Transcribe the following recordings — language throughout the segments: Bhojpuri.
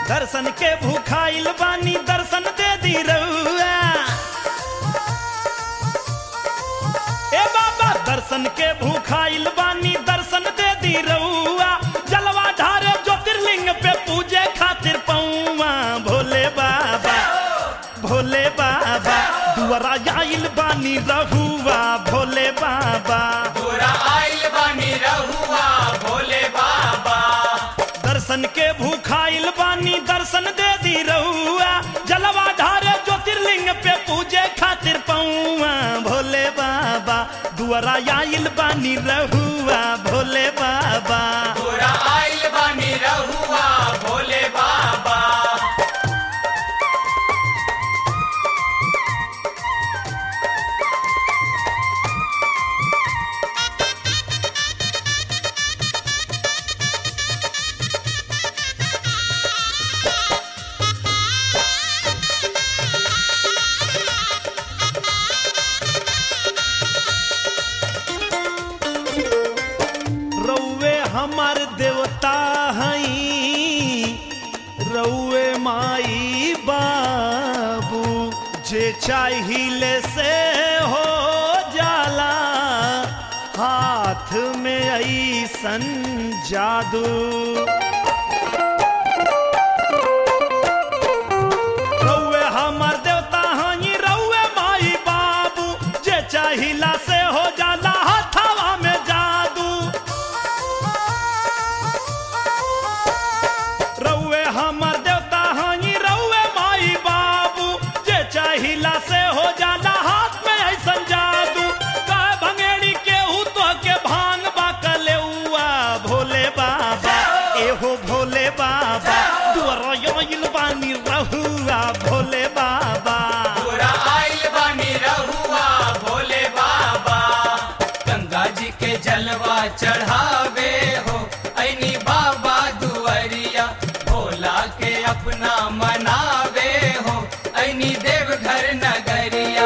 दर्शन के भूखाइल बानी दर्शन दे दी रउआ ए बाबा दर्शन के भूखाइल बानी दर्शन दे दी रउआ जलवा ढारे ज्योतिर्लिंग पे पूजे खातिर पौआ भोले बाबा भोले बाबा दुआरा आइल बानी रहुआ भोले बाबा तोरा आइल बानी रहुआ भोले बाबा दर्शन के भूखाइल बानी दर्शन दे दी रहुआ जलवा ढारे ज्योतिर्लिंग पे पूजे खातिर पौआ भोले बाबा दुआरा आइल बानी रहुआ भोले बाबा तोरा आइल बानी रहुआ भोले बाबा रउए हमार देवता हई रउए माई बाबू जे चाहिए से हो जाला हाथ में ऐसन जादू रउए हमर देवता हई रउए माई बाबू जे चाहिला से हो जाला हथवा में जादू रउए हमर देवता हई रउए माई बाबू जे चाहिला से हो जाला हाथ में ऐसन जादू का भंगेड़ी केहू तो के भांग बाकले हुआ भोले बाबा एहो भोले बाबा दुआरा आइल बानी रहुआ भोले बाबा तोरा आइल बानी रहुआ भोले बाबा गंगा जी के जलवा चढ़ावे हो ऐनी बाबा दुआरिया भोला के अपना मनावे हो ऐनी देवघर नगरिया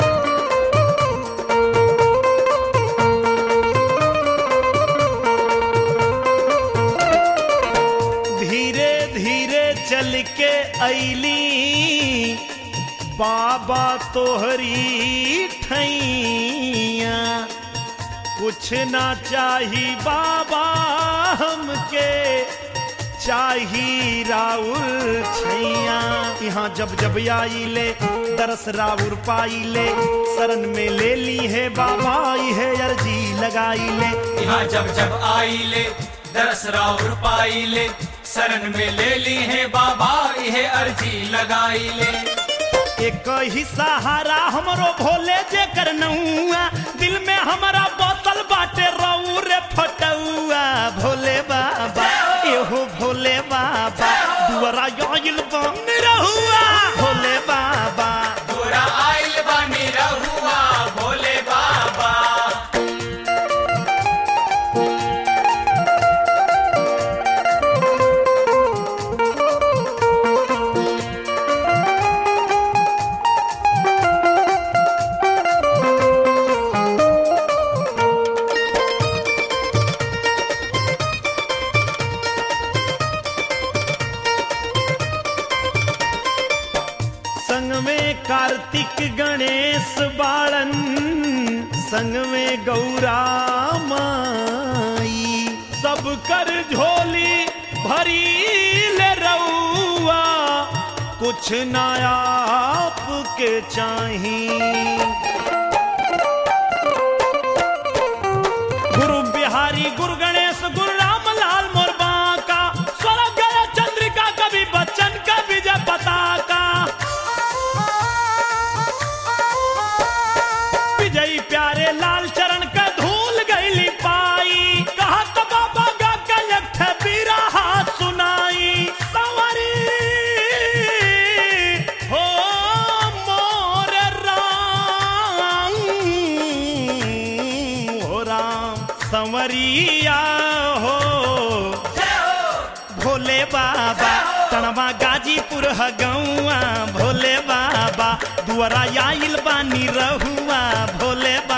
धीरे धीरे चल के ऐली बाबा तोहरी ठैया कुछ ना चाही बाबा हमके चाही राउर छैया यहाँ जब जब आइले दरस राउर पाइले शरण में ले ली है बाबा है अर्जी लगाइले यहाँ जब जब आइले दरस राउर पाइले शरण में ले ली है बाबा ये अर्जी लगाइले एक ही सहारा हमरो भोले जे करनौआ दिल में हमारा बोतल बाटे रहू रे फटौआ भोले बाबा एहो भोले बाबा दुआरा आइल बन रहुआ भोले बाबा तोरा आइल बानी रहुआ भोले बाबा संग में कार्तिक गणेश बाळन संग में गौरा माई सब कर झोली भरी ले रउआ कुछ ना आपके चाही गुरु बिहारी गुरु गणेश गुरु राम लाल मोर बांका स्वर्ग गया चंद्रिका कवि बच्चन का विजय पताका विजयी प्यारे लाल चरण का धूल गईली पाई कहा तो बाबा गा कलक बिरहा सुनाई सवरी हो मोर राम हो राम संवरिया हो भोले बाबा तनवा गाजीपुर हगौआ भोले बाबा दुआरा आइल बानी रहुआ भोले बाबा